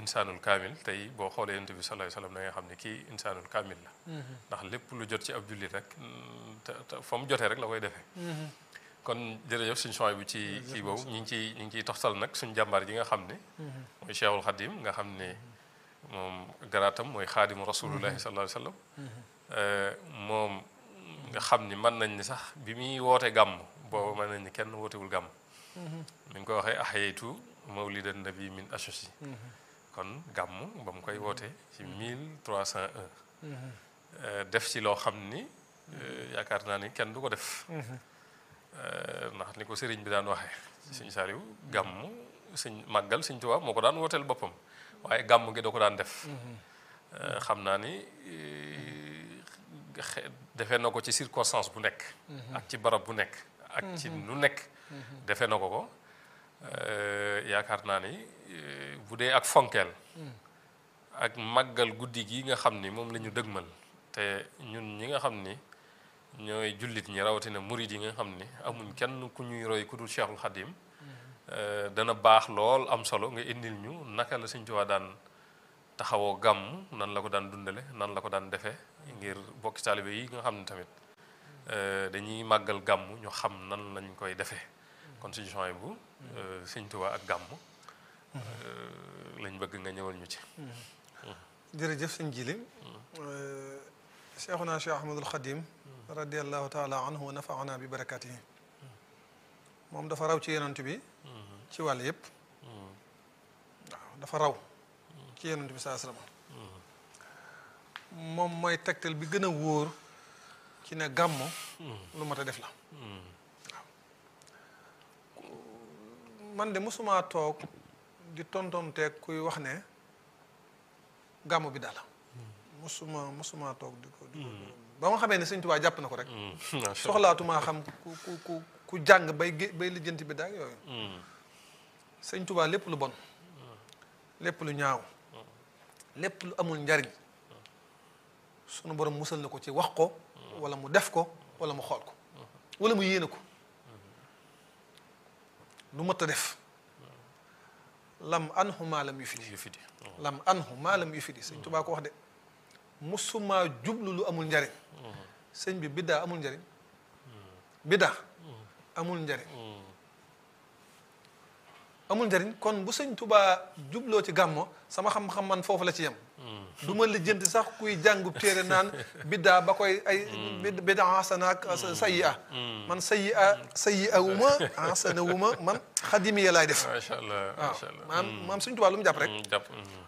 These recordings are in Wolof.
insaanul kaamil tey boo xoolee yonent bi sallallahu alayhi wasallam da nga xam ne kii insaanul kaamil la ndax lépp lu jot ci ab jullit rek te te fa mu jotee rek la koy defee kon jërëjëf suñ choix bi ci kii boobu ñu ngi ciy ñu ngi ciy toxtal nag suñ jàmbaar ji nga xam ne mooy Cheikhul Khadim nga xam ne moom garaatam mooy xaadimu rasulullahi sallallahu alayhi wasallam moom nga xam ni mën nañ ni sax bi muy woote gàmm boobu mën nañ ni kenn wootewul gàmm mi ngi ko waxee ahyaytu mawlidan nabi min ashosi kon gàmm ba mu koy woote ci 1301 def ci loo xam ni yaakaar naa ni kenn du ko def ndax ni ko sëriñ bi daan waxee sëñ Saliou gàmm sëñ màggal sëñ Tuubaa moo ko daan wooteel boppam waaye gàmm gi da ko daan def xam naa ni defee na ko ci circonstance bu nekk ak ci barab bu nekk ak ci lu nekk defee na ko ko yaakaar naa ni bu dee ak fonkeel ak màggal guddi gi nga xam ni moom la ñu dëgmal te ñun ñi nga xam ni ñooy jullit ñi rawatina murid yi nga xam ni amuñ kenn ku ñuy roy ku dul Cheikhul Khadim dana baax lool am solo nga indil ñu naka la Sëñ Tuubaa daan taxawoo gàmm nan la ko daan dundale nan la ko daan defee ngir bokki taalibe yi nga xam ne tamit dañuy màggal gàmm ñu xam nan lañ koy defee kon suñu changement bu Sëñ Tuubaa ak gàmm lañ bëgg nga ñëwal ñu ci jërëjëf sëñ Jili cheikhuna cheikh ahmadul xadim radiallahu taala anhu wa nafaana bi barakatihi moom dafa raw ci yonent bi ci wàll yépp waaw dafa raw ci yonent bi saa sallam moom mooy tegtal bi gën a wóor ci ne gàmmo lu mat a def la waaw man de mosumaa toog di tontonteeg kuy wax ne gàmmo bi daal mosuma mosuma toog di ko di ko ba ma xamee ne sëñ Tuubaa jàpp na ko rek soxlaatumaa xam ku ku ku ku jàng bay gé bay lijjanti bi daag yooyu sëñ Tuubaa lépp lu bon lépp lu ñaaw lépp lu amul njariñ sunu borom musal na ko ci wax ko wala mu def ko wala mu xool ko wala mu yéene ko lu mët a def lam anhu maa lam yu fidi lam anhu maa lam yu fidi sëñ Tuubaa ko wax de musuma jublu lu amul njariñ sëñ bi biddaa amul njariñ biddaa amul njariñ amul njariñ kon bu sëñ Tuubaa jubloo ci gàmmo sama xam-xam man foofu la ci yem du ma lijjanti sax kuy jàngub téere naan biddaa ba koy ay biddaa hasana ak sayyi a man sayyi a sayyi a wu ma hasana wu ma man xadimi ya laay def macha allah waaw macha allah maam maam sëñ Tuubaa lu mu jàpp rek jàpp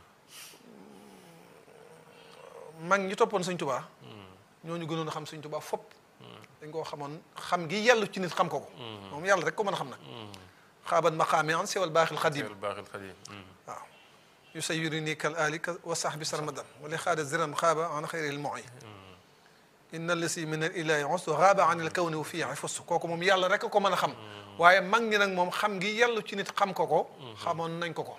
mag ñi toppoon sëñ Tuubaa ñooñu gënoon a xam sëñ Tuubaa fopp dañ koo xamoon xam gi yàlla ci nit xam ko ko moom yàlla rek ko mën a xam nag xaaban maqaami an siwal baaxil xadim Seydou Baaxil Xadim waaw yu sayiri nii kal ali wa sahbi sarmadan wala xaada ziran xaaba an xayril moy inna lasi min al ilahi ustu xaaba an il kawni wa fii fus kooku moom yàlla rek ko mën a xam waaye mag ñi nag moom xam gi yàlla ci nit xam ko ko xamoon nañ ko ko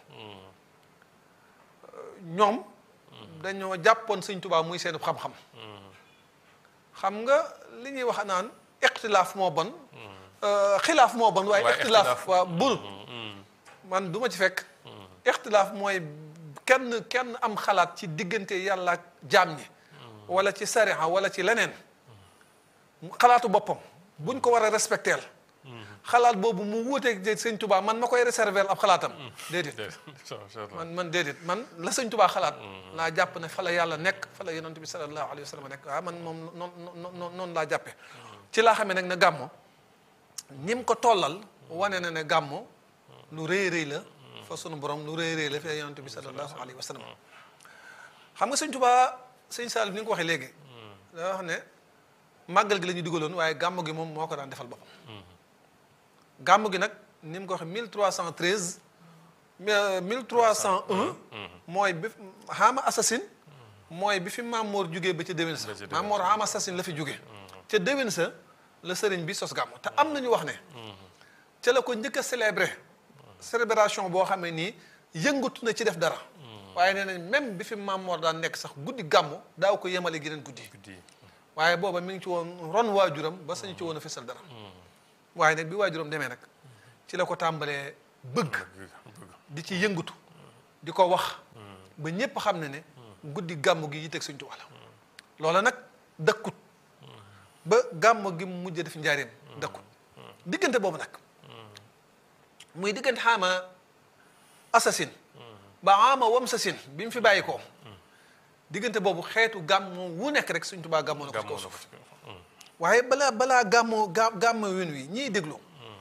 ñoom dañoo jàppoon sëñ Tuubaa muy seen xam-xam xam nga li ñuy wax naan ixtilaaf moo bon xilaaf moo bon waaye waaye ixtilaaf ixtilaaf. waa bul man du ma ci fekk ixtilaaf mooy kenn kenn am xalaat ci diggante yàlla ak jaam ñi wala ci sariha wala ci leneen xalaatu boppam buñ ko war a respecteel xalaat boobu mu wuuteeg sëñ Tuubaa man ma koy réserver ab xalaatam déedéet man man déedéet man la sëñ Tuubaa xalaat laa jàpp ne fa la yàlla nekk fa la yonent bi sallallahu alayhi wa sallam nekk waaw man moom noonu noonu noonu laa jàppe ci laa xamee nag ne gàmmo ni mu ko tollal wane na ne gàmmo lu rëy rëy la fa sunu borom lu rëy rëy la fa yonent bi sallallahu alayhi wa sallam xam nga sëñ Tuubaa sëñ Sall ni nga ko waxee léegi da wax ne màggal gi la ñu digaloon waaye gàmmo gi moom moo ko daan defal boppam gàmmu gi nag ni mu ko waxee 1313 1301 mooy bi xaama assasine mooy bi fi Maamoor jugee ba ca déwén sa Ba ca déwén. Maamoor xaama assasine la fi jugee ca déwén sa la sëriñ bi sos gàmmu te am nañu wax ne ca la ko njëkk a célébré célébration boo xamee nii yëngatu na ci def dara waaye nee nañ même bi fi Maamoor daan nekk sax guddi gàmmu daaw ko yemale geneen guddi guddi waaye booba mi ngi ci woon ron waajuram ba sañu ci woon a fesal dara waaye nag bi waajuram demee nag ci la ko tàmbalee bëgg di ci yëngatu di ko wax ba ñépp xam ne ne guddi gàmm gi yitteeg Sëñ Tuubaa la loola nag dëkkut ba gàmm gi mu mujj def njaareem dëkkut diggante boobu nag muy diggante xaama assasine ba ama wam sasin bi mu fi bàyyi ko diggante boobu xeetu gàmmoo wu nekk rek Sëñ Tuubaa gàmmoo na ko ci kaw suuf waaye balaa balaa gàmmoo ga gàmmo win wi ñiy déglu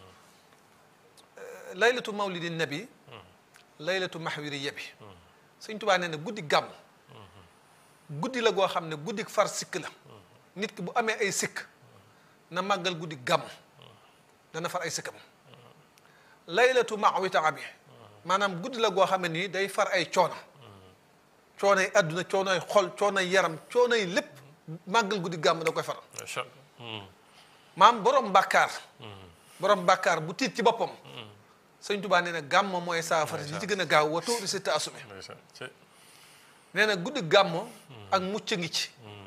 laylatu mawlidi nabi laylatu mahwiri yebi Sëñ Tuubaa nee na guddi gàmm guddi la goo xam ne guddi far sikk la nit ki bu amee ay sikk na màggal guddi gàmm dana far ay sikkam laylatu mawita bi maanaam guddi la goo xam ne nii day far ay coono coonoy àdduna coonoy xol coonoy yaram coonoy lépp màggal guddi gàmm da koy faral macha allah maam borom bàkkaar borom bàkkaar bu tiit ci boppam sëñ Tuubaa nee na gàmmo mooy saafara li ci gën a gaaw wa tóori si taasume ndeysaan ci nee na guddi gàmmo ak mucc ngi ci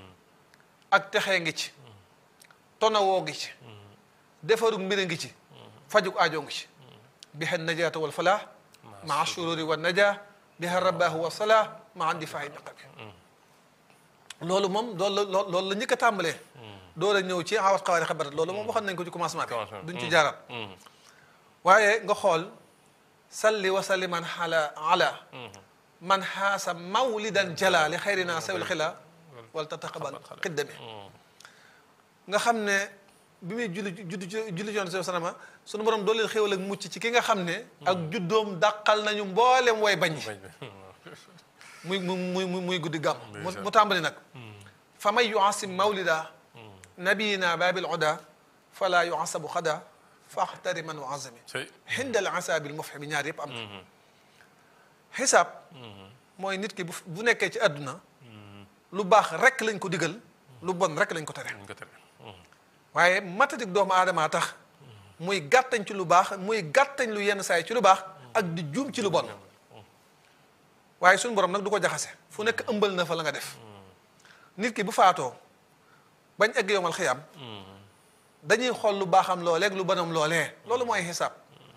ak texee ngi ci tonawoo ngi ci defarug mbir ngi ci fajug aajoo ngi ci biha najaata wal falaax maa shururi wa najaa biha rabbaahu wa salaax maa andi faayi naqabi loolu moom loolu la loolu la njëkk a tàmbalee door a ñëw ci awat xawaari xabarat loolu moom waxoon nañ ko ci commencement bi duñ ci jaaraat waaye nga xool salli wa salliman ala ala man xaasa mawlidan jala li xayrina sawil xila wala tataqabal xiddami nga xam ne bi muy julli julli julli ci yoon sa sanama sunu borom dooleel xéwal ak mucc ci ki nga xam ne ak juddoom dàqal nañu mboolem way bañ muy muy muy muy guddi gàmm mu tàmbali nag fa man yuasim mawlida nabiyina babil oda fala yuasabu xada faxtari man wa azami xindal asaabil mufhimi ñaar yëpp am na xisaab mooy nit ki bu bu nekkee ci àdduna lu baax rek lañ ko digal lu bon rek lañ ko tere waaye matadik doomu aadamaa tax muy gàttañ ci lu baax muy gàttañ lu yenn saay ci lu baax ak di juum ci lu bon waaye suñu borom nag du ko jaxase fu nekk ëmbal na fa la nga def nit ki bu faatoo bañ egg yomal xiyam dañuy xool lu baaxam looleeg lu bonam loolee loolu mooy xisaab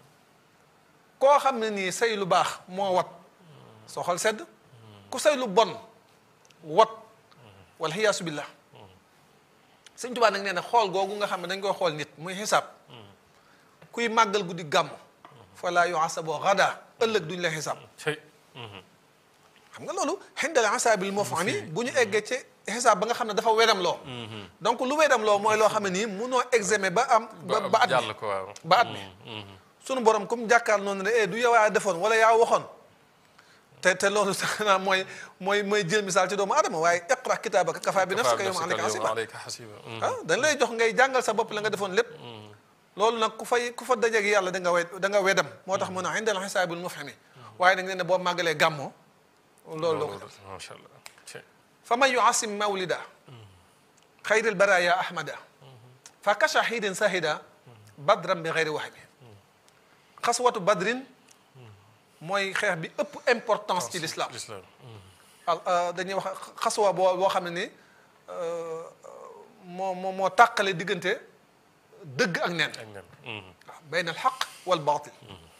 koo xam ne nii say lu baax moo wat soo xol sedd ku say lu bon wat wal xiyaasu billah sëñ Tuubaa nag nee na xool googu nga xam ne dañ koy xool nit muy xisaab kuy màggal guddi gàmm fa laa yuasaboo xadaa ëllëg duñ la xisaab xam nga loolu xindal asaabil mufhami bu ñu eggee ci xisaab ba nga xam ne dafa wedam loo donc lu wedam loo mooy loo xam ne nii munoo examen ba am ba ba at mi ba at mi sunu borom comme jàkkaar noonu ne du yow yaa defoon wala yaa waxoon te te loolu sax naa mooy mooy mooy jël misaal ci doomu adama waaye iqra kitaabaka kafaa bi nafsika yawma alayka hasiba ah dañ lay jox ngay jàngal sa bopp la nga defoon lépp loolu nag ku fay ku fa dajeeg yàlla da nga we da nga wedam moo tax mu ne indal xisaabil mufhami waaye nag nee na boo màggalee gàmmoo loolu loo ko macha allah fa man yuasim mawlida xayril baraya ahmada fa ka shahidin sahida badran bi xayri wahmi xaswatu badrin mooy xeex bi ëpp importance ci l'islam dañuy wax xaswa boo boo xam ne ni moo moo moo tàqale diggante dëgg ak neen waaw bayna al xaq wal baatil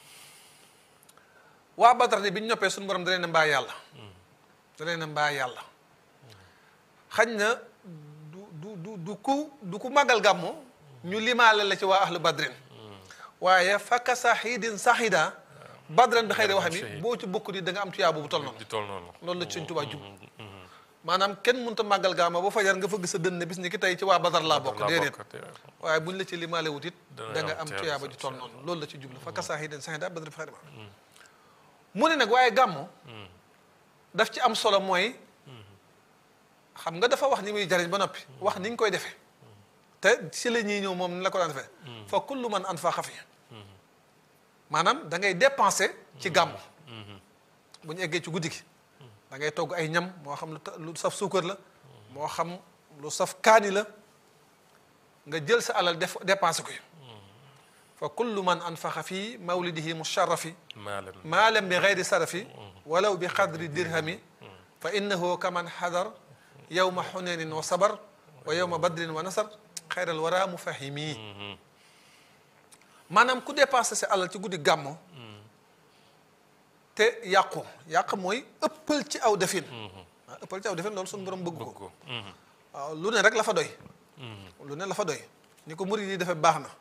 waa Badar ni bi ñu ñoppee suñu borom da leen a mbaa yàlla da leen a mbaa yàlla xañ na du du du du ku du ku màggal gàmmo ñu limaale la ci waa ahlu badrin waaye fakka saxidin saxida badran bi xëy de wax mi boo ci bokk di da nga am tuyaaba bu tol noonu di toll noonu loolu la ci Sëñ Tuubaa jub maanaam kenn mënut a màggal gàmmo ba fajar nga fëgg sa dënn bis ni ki tey ci waa badar laa bokk déedéet waaye buñ la ci limaale wut it da nga am tuyaaba ju tol noonu loolu la ci jublu fakka saxidin saxida badran bi xëy de mu ne nag waaye gàmmo daf ci am solo mooy xam nga dafa wax ni muy jariñ ba noppi wax ni ñu koy defee te si la ñuy ñëw moom ni la ko daan defee fa kullu man anfaqa fi maanaam da ngay dépenser ci gàmm bu ñu eggee ci guddi gi da ngay togg ay ñam moo xam lu lu saf suukar la moo xam lu saf kaani la nga jël sa alal def dépenser ko fa kullu man anfaqa fi mawlidihi musharrafi maalam bi gayri sarafi walaw bi qadri dirhami fa innahu kaman xadar yowma xunenin wa sabar wa yowma badrin wa nasar xayral wara mufahimi maanaam ku dépensé sa alal ci guddi gàmmo te yàqu yàq mooy ëppal ci aw defin waaw ëppal ci aw defin loolu suñu borom bëgg ko bëgg ko waaw lu ne rek la fa doy lu ne la fa doy ni ko murid yi defee baax na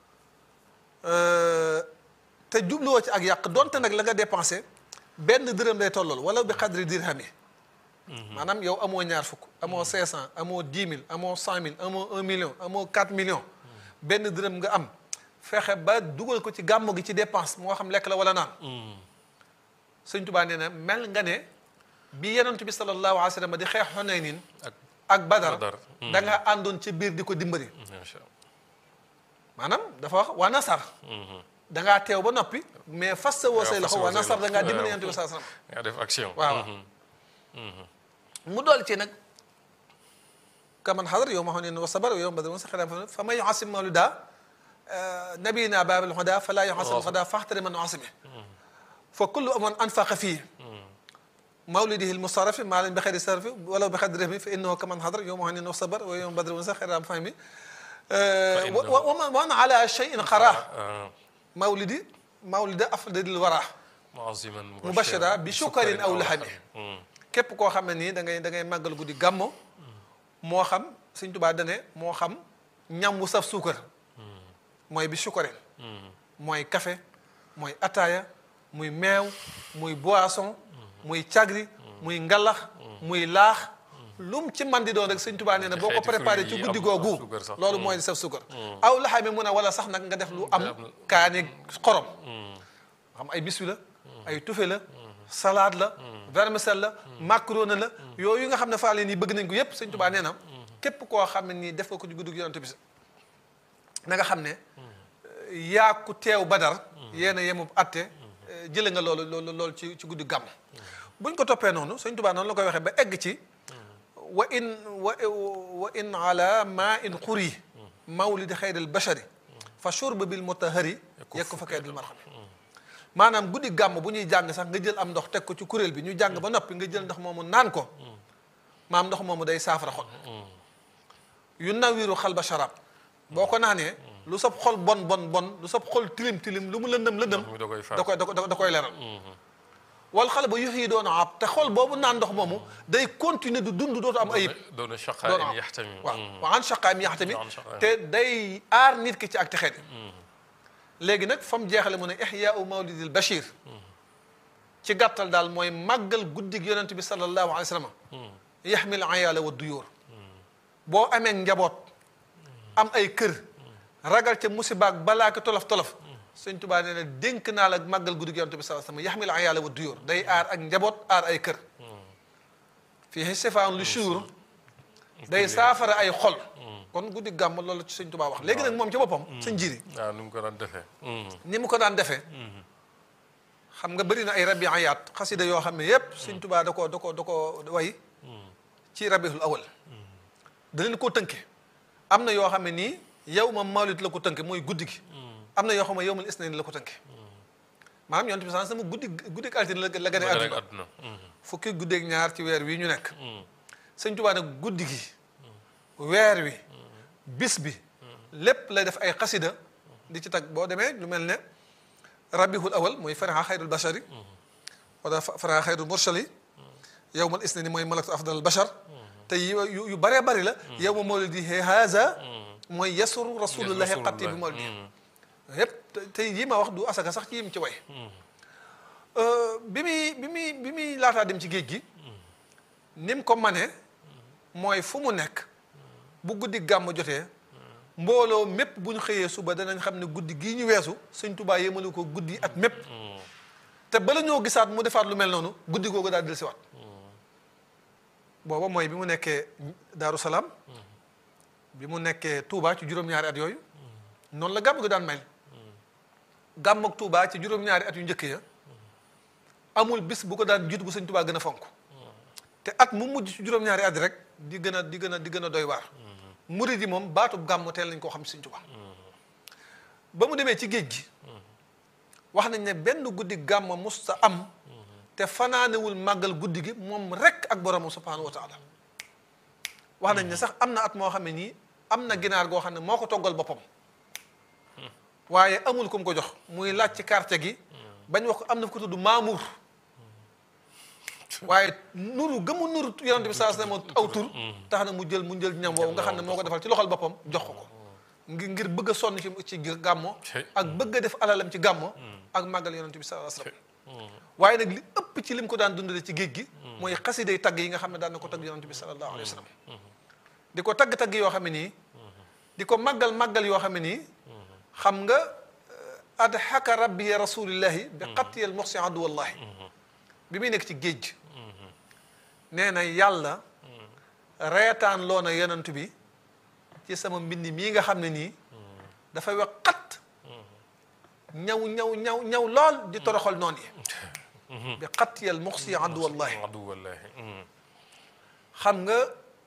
te jubluwoo ci ak yàq donte nag la nga dépensé benn dërëm lay tollool wala bi xadri dirham yi maanaam yow amoo ñaar fukk amoo cinq cent amoo dix mille amoo cent mille amoo un million amoo quatre millions benn dërëm nga am fexe ba dugal ko ci gàmmu gi ci dépense moo xam lekk la wala naan sëñ Tuubaa nee na mel nga ne bi yonent bi sallallahu alayhi wa sallam di xeex Xunaynin ak ak Badar Badar. da nga àndoon ci biir di ko dimbali macha maanaam dafa wax waa nasar da ngaa teew ba noppi mais fas sa woo say fas loxo sa woo waa say nasar da ngaa loxo. dimbali waaw. yonent bi sallallahu alayhi wa sallam nga def action waaw mu dool ci nag kaman xadar yow ma xam ne wa sabar yow badar wa saxira fa man yuasim mawlida nabiyina babil huda fala yuasim huda faxtari man yuasimi fa kullu man anfaqa fii mawlidihi almusarafi maalan bi xayri sarfi walaw bi xadri rahmi fa innahu kaman xadar yow ma xam ne wa sabar wa yow badar wa saxira fahmi wa wa man ala cheyin xara mawlidi mawlida afdalil wara muaziman mubashira bi shukarin aw lahami képp koo xam ne nii da ngay da ngay màggal guddi gàmmo moo xam Sëñ Tuubaa dane moo xam ñam wu saf suukar mooy bi sukarin mooy café mooy ataaya muy meew muy boisson muy cagri muy ngalax muy laax lum ci man di doon rek Sëñ Tuubaa nee na boo ko xeeti préparé fruits ci yi guddi am- googu am suukar sax. loolu mooy di saf suukar aw laxami mun a wala sax nag nga def lu am am- kaani xorom xam ay biswi la ay tufe la salade la vermicelle la macaroni la yooyu nga xam ne faa leen yi bëgg nañ ko yépp sëñ Tuubaa nee na képp koo xam ne nii def nga ko ci guddi gi yonent bi na nga xam ne yaa ku teew badar yéen a yemub atte jële nga loolu loolu loolu ci ci guddi gàmm buñ ko toppee noonu sëñ Tuubaa noonu la koy waxee ba egg ci wa in wa wa in ala ma in xuri mawlidi xayril bashari fa shurb bil mutahari yekku fa kaydil marxami maanaam guddi gàmm bu ñuy jàng sax nga jël am ndox teg ko ci kuréel bi ñu jàng ba noppi nga jël ndox moomu naan ko maam ndox moomu day saafara xol yu nawiru xal ba sharab boo ko naanee lu sab xol bon bon bon lu sab xol tilim tilim lu mu lëndëm lëndëm mi da koy faat da koy da koy da koy leeral wal xale ba yux yi doon ab te xol boobu naan ndox moomu day continuer du dund dootu am ayib doona doon shaqaa am yaxtami waaw wa an shaqaam yaxtami Wa an shaqaam. te day aar nit ki ci ak texeet léegi nag fa mu jeexale mu ne ixyaau mawlidil bachir ci gàttal daal mooy màggal guddig yonent bi sallallahu alayhi wa sallam yaxmil ayaala wa duyóor boo amee njaboot am ay kër ragal ca musibaak balaa ki tolof tolof sëñ Tuubaa nee na dénk naa la màggal guddig yonent bi sallallahu alayhi wa sallam yaxmil ayaala wa duyóor day aar ak njaboot aar ay kër fii sifaan lu shuur day saafara ay xol kon guddi gàmm loolu ci sëñ Tuubaa wax léegi nag moom ci boppam sëñ jiri waaw nu mu ko daan defee ni mu ko daan defee xam nga bëri na ay rabi ayaat xasida yoo xam ne yépp sëñ Tuubaa da ko da ko da ko way ci rabiul awal da leen koo tënke am na yoo xam ne nii yow ma mawlid la ko tënke mooy guddi gi am na yoo xam ne yow mal isnayn la ko tënke maanaam yonent bi sallallahu alayhi wasallam guddi guddi altine la la gën a rek àdduna àdduna fukki guddeeg ñaar ci weer wi ñu nekk sëñ Tuubaa nag guddi gi weer wi bis bi lépp lay def ay xasida di ci tag boo demee lu mel ne rabihul awal mooy faraxa xayrul bashari wala faraxa xayrul mursali yow mal isnani mooy malaktu afdal bashar te yu yu- yu bëree bëri la yow ma mawlidi haza mooy yasuru rasulullahi xatti bi mawlidi yëpp te- te yi ma wax du asaka sax ci yim ci way bi muy bi muy bi muy laataa dem ci géej gi ni mu ko manee mooy fu mu nekk bu guddi gàmm jotee mbooloo mépp bu ñu xëyee suba danañ xam ne guddi gii ñu weesu sëñ Tuubaa yémalu ko guddi at mépp te bala ñoo gisaat mu defaat lu mel noonu guddi googu daal dellusiwaat booba mooy bi mu nekkee Daaru Salaam bi mu nekkee Touba ci juróom-ñaari at yooyu noonu la gàmm gi daan mel gàmm ak Touba ci juróom-ñaari at yu njëkk ya amul bis bu ko daan jiitu bu sëñ Tuubaa gën a fonk te at mu mujj ci juróom-ñaari at rek di gën a di gën a di gën a doy waar murid yi moom baatub gàmm teel nañ koo xam sëñ Tuubaa ba mu demee ci géej gi wax nañ ne benn guddi gàmm musta am te fanaanewul màggal guddi gi moom rek ak boromam subhaanahu wa taala wax nañ ne sax am na at moo xam ne nii am na ginaar goo xam ne moo ko toggal boppam waaye amul ku mu ko jox muy laaj ci quartier gi bañ wax ko am na ko tudd Maamour waaye nuru gëmu nuru yonent bi saa sallam aw tur tax na mu jël mu jël ñam woowu nga xam ne moo ko defal ci loxol boppam jox ko ko ngir ngir bëgg a sonn ci ci gàmmo ak bëgg a def alalam ci gàmmo ak màggal yonent bi saa sallam waaye nag li ëpp ci lim ko daan dundale ci géej gi mooy xasiday tagg yi nga xam ne daan na ko tagg yonent bi sallallahu alayhi wa sallam di ko tagg-tagg yoo xam ne nii di ko màggal màggal yoo xam ne nii xam nga adhaka rabbi ya rasulillahi bi xattiyal moxsi adu wallahi bi muy nekk ci géej nee na yàlla reetaan loo na yonent bi ci sama mbind mii nga xam ne nii dafay wax xat ñaw ñaw ñaw ñaw lool di toroxal noonu yi bi xattiyal moxsi adu wallahi adu wallahi xam nga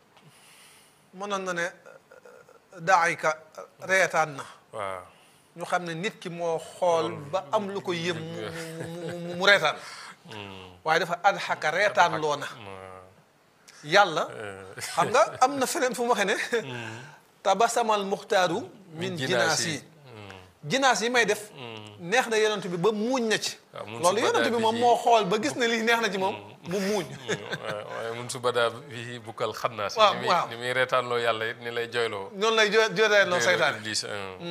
mënoon na ne daayka reetaan na waaw ñu xam ne nit ki moo xool ba am lu ko yëm mu mu reetaan waaye dafa adxaka reetaan loo na yàlla xam nga am na feneen fu mu waxee ne tabasamal muxtaaru min jinaas yi jinaas yi may def neex na yonent bi ba muuñ na ci loolu yonent bi moom moo xool ba gis ne lii neex na ci moom mu muuñ waaye mun su badaa fii bukkal xannaas waaw ni muy waaw ni muy reetaanloo yàlla it ni lay joyloo noonu lay jo jotee loo saytaane Iblis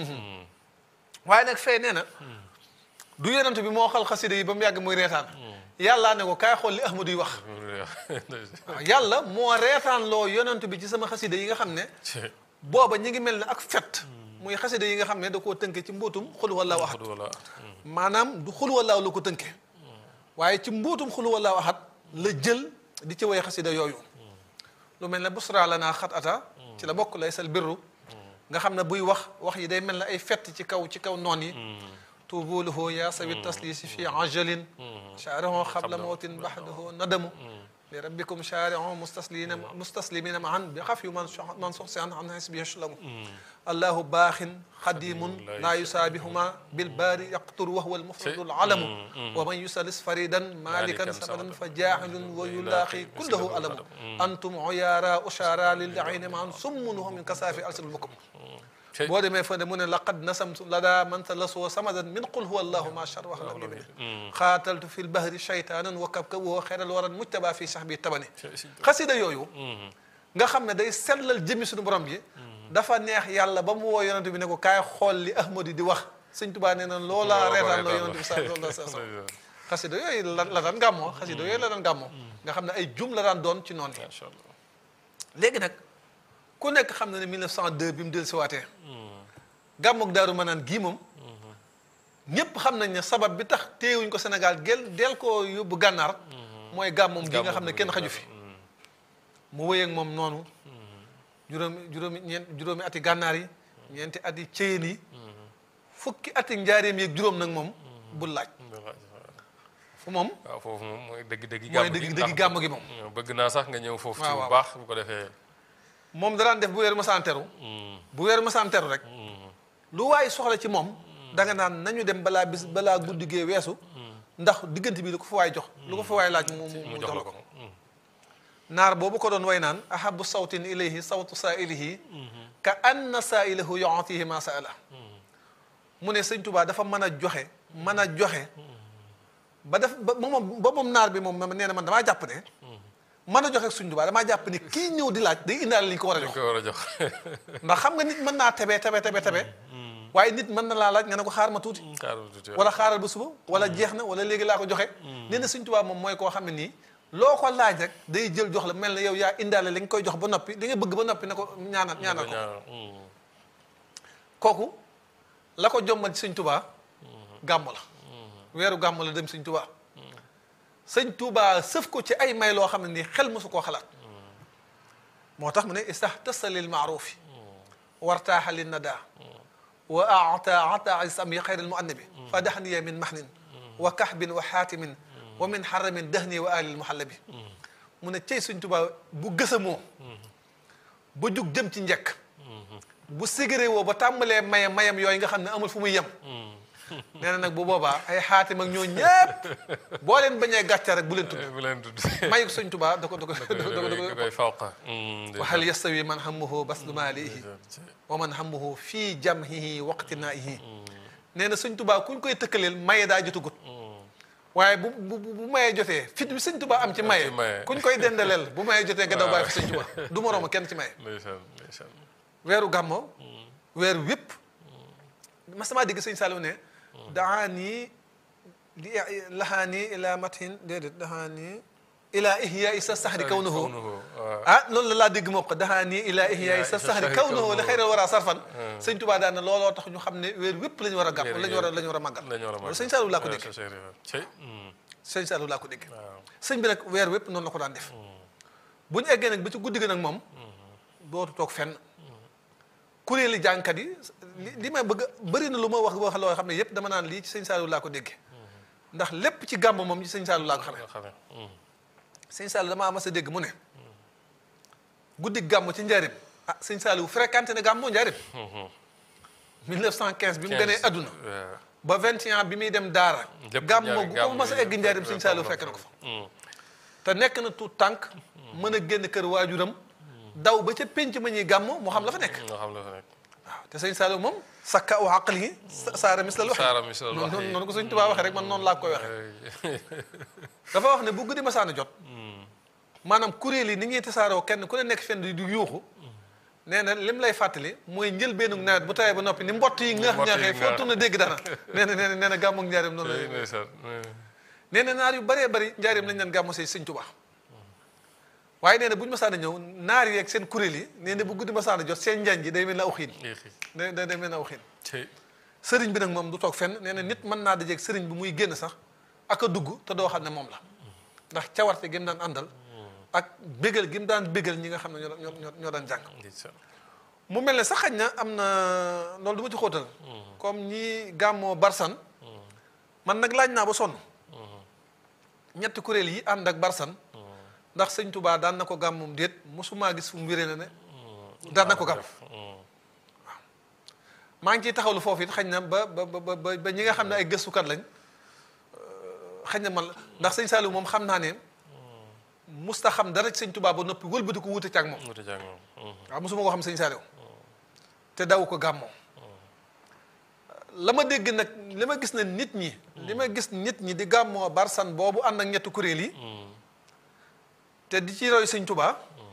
waaye nag fee nee na du yonent bi moo xal xasida yi ba mu yàgg muy reetaan yàllaa ne ko kaay xool li ahmadu yi wax waaw yàlla moo reetaan loo yonent bi ci sama xasida yi nga xam ne booba ñi ngi mel ne ak fet muy xasida yi nga xam ne da koo tënke ci mbootum xul wallaahu ahad wala maanaam du xul wallaahu la ko tënke waaye ci mbootum xul wallaahu ahad la jël di ci way xasida yooyu lu mel ne busra la naa xat ata ci la bokk lay sal birru nga xam ne buy wax wax yi day mel ne ay fett ci kaw ci kaw noon yi tuubuluhu yaa sawi taslisi fi ajalin shaarihu xabla mawtin baxdahu nadamu li rabbikum shaarihu mustaslimina mustaslimina maan bi xaf yu man man soxsi an an xisbi yashlamu allahu baaxin xadimun laa yusaabihuma bilbaari yaqtur wa huwa almufradu alalamu wa man yusalis faridan malikan samadan fa jaaxilun wa yulaaqi kullahu alamu antum uyaara ushaara lil ayni maan summun wa min kasaafi alsinul bukum boo demee fa ne mu ne laqad nasamtu lada man talasoo samadan min qul huwa allahu ma shar wax lam yubin xaataltu fi lbahri shaytanan wa kabkab woo xeral waran mujtaba fi sax bi tabani xasida yooyu nga xam ne day sellal jëmmi suñu borom ji dafa neex yàlla ba mu woo yonent bi ne ko kaay xool li ahmadu di wax sëñ tubaa nee na loolaa reetaan loo yonent bi sa loolu sa sa xasida yooyu la la daan gàmmoo xasida yooyu la daan gàmmoo nga xam ne ay jum la daan doon ci noonu yi macha allah léegi nag ku nekk xam na ne 1902 bi mu dellu siwaatee gàmmoog daaru manaan gii moom ñépp xam nañ ne sabab bi tax téewuñ ko Sénégal gel del ko yóbbu gànnaar mooy gàmmoom gi nga xam ne kenn xaju fi mu wéy ak moom noonu juróomi juróomi ñeent juróomi ati gànnaar yi ñeenti ati céyeen yi fukki ati njaareem yeeg juróom nag moom bu laaj fu moom waaw foofu moom mooy dëgg-dëgg mooy gàmm dëgg gi dëgg gàmm gi moom bëgg naa sax nga ñëw foofu ci waaw bu waaw. baax bu ko defee moom daraan def bu weer masaan teru bu weer masaan teru rek lu waay soxla ci moom da nga naan nañu dem balaa bis balaa guddi gee weesu ndax diggante bi lu ko fa waay jox lu ko fa waay laaj mu mu mu mu jox la ko naar boobu ko doon way naan ahabu sawtin ilayhi sawtu saa'ilihi ka anna saa'ilahu yu'tihi ma sa'ala mu ne sëñ Tuubaa dafa mën a joxe mën a joxe ba def ba moom ba moom naar bi moom nee na man damaa jàpp ne mën a joxe ak sëñ Tuubaa damaa jàpp ne kii ñëw di laaj day indaale li ñu ko war a dañ jox ko war a jox ndax xam nga nit mën naa tebe tebe tebe tebe waaye nit mën na laa laaj nga ne ko xaar ma tuuti xaaral tuuti wala xaaral ba suba wala jeex na wala léegi laa ko joxe nee na Sëñ Tuubaa moom mooy koo xam ne nii loo ko laaj rek day jël jox la mel ne yow yaa indaale li nga koy jox ba noppi li nga bëgg ba noppi ne ko ñaanal ñaanal ko kooku la ko jommal ci Sëñ Tuubaa gàmm la weeru gàmm la dem Sëñ Tuubaa Sëñ Tuubaa sëf ko ci ay may loo xam ne nii xel mosu koo xalaat moo tax mu ne istahtasa lil maarufi wartaaxa lin nadaa wa aata ata isami xayr almuannabi fa daxniya min mahnin wa kahbin wa xaatimin wa min xaramin dahni wa alil muhallabi mu ne cey Sëñ Tuubaa bu gësamoo ba jug jëm ci njëkk bu sigéré woo ba tàmbalee mayam mayam yooyu nga xam ne amul fu muy yem nee na nag bu boobaa ay xaatim ak ñoo ñépp boo leen bañee gàcce rek bu leen tudd bu leen tudd mayu Sëñ Tuubaa da ko da ko da ko da da ko koy fawqa wa hal yastawi man hammuhu baslu maalihi wa man hammuhu fii jamhihi waqtinaihi nee na Sëñ Tuubaa kuñ koy tëkkaleel maye daa jotagut waaye bu bu bu mayee jotee fit bi sëñ Tuubaa am ci maye ci maye. kuñ koy dendaleel bu mayee jotee nga daw bàyyi fi sëñ Tuubaa du morooma kenn ci maye ndeysaan ndeysaan weeru gàmmo weer wépp ma sama dégg sëñ Saliou ne daani li lahaani ila mathin déedéet dahaani ila ihya isa sahri kawnuhu waaw ah loolu la laa dégg moo ko dahaani ila ihya isa sahri kawnuhu li xayral wara sarfan sëñ Tuubaa daan ne looloo tax ñu xam ne weer wépp la ñu war a gàmm la ñu war a la ñu war a màggal la ñu war a loolu sëñ Saliou laa ko màggal. dégg Cheikh Ibrahima. Cey. Hmm. sëñ Saliou laa ko dégg waaw sëñ bi nag weer wépp noonu la ko daan def bu ñu eggee nag ba ci guddi gi nag moom dootu toog fenn kuréeli jànkat yi li li may bëgg bëri na lu ma wax wax loo xam ne yépp dama naan lii ci sëñ Saliou laa ko déggee ndax lépp ci gàmm moom ci sëñ Saliou laa ko xamee nga xamee. Hmm. sëñ Saliou damaa mas a dégg mu ne guddi gàmm ci njaarim ah sëñ Saliou fréquenté na gàmmoo njaarim 1915 bi mu gënee adduna waaw. ba 21 bi muy dem daara Lépp gàmmoo njaarim- gu ko gàmmu mas a yi egg njaarim lépp sëñ Saliou lépp fekk na ko fa Hmm. te nekk na tuut tànk mën a génn kër waajuram daw ba ca pénc ma ñuy gàmm moo xam la fa nekk nga xam la fa nekk. waaw te sëñ Saliou moom sakka aw àqal yi saara mis la wax Saara mis la wax noonu noonu ko sëñ Tuubaa waxee rek man noonu laa koy waxee dafa wax ne bu guddi masaana jot maanaam kuréel yi ni ñuy tasaaroo kenn ku ne nekk fenn di yuuxu nee na lim lay fàttali mooy njëlbeenu nawet bu tawee ba noppi ni mbott yi ngaax Mbott yi ngaaxee foo ngaax. tourné dégg dara nee na nee na nee na gàmmu ak njaareem noonu Cey la ndeysaan. nee na naar yu bëree bëri njaareem lañ leen gàmmu say sëñ Tuubaa waaye nee na bu ñu masaana ñëw naar yi ak seen kuréel yi nee na bu guddi masaana jot seen njañ ji day mel ne aw xiin Yéexi. day day day mel ne aw xiin Cey. sëriñ bi nag moom du toog fenn nee na nit mën naa dajeeg sëriñ bi muy génn sax ak a dugg te doo xam ne moom la ndax cawarte gi mu daan àndal ak bégal gi mu daan bégal ñi nga xam ne ñoo ñoo ñoo ñoo daan jàng ndeysaan. mu mel ne sax xañ na am na loolu du ma ci xóotal comme ñi gàmmoo barsan man nag laaj naa ba sonn ñetti kuréel yi ànd ak barsan ndax sëñ Touba daan na ko gàmmum déet mosumaa gis fu mu wéree na ne daan na ko gàmm Hmm. maa ngi ciy taxawlu foofu it xañ na ba ba ba ba ba ñi nga xam ne ay gëstukat lañ xañ na man ndax sëñ Saliou moom xam naa ne musta xam dara ci sëñ Touba ba noppi wëlbati ko wute ci ak moom Wuute jàng moom. Hmm. waaw mosuma ko xam sëñ Saliou te daw ko gàmmoo la ma dégg nag li ma gis ne nit ñi li ma gis nit ñi di gàmmoo barsan boobu ànd ak ñetti kuréel yi Hmm. te di ci roy sëñ Touba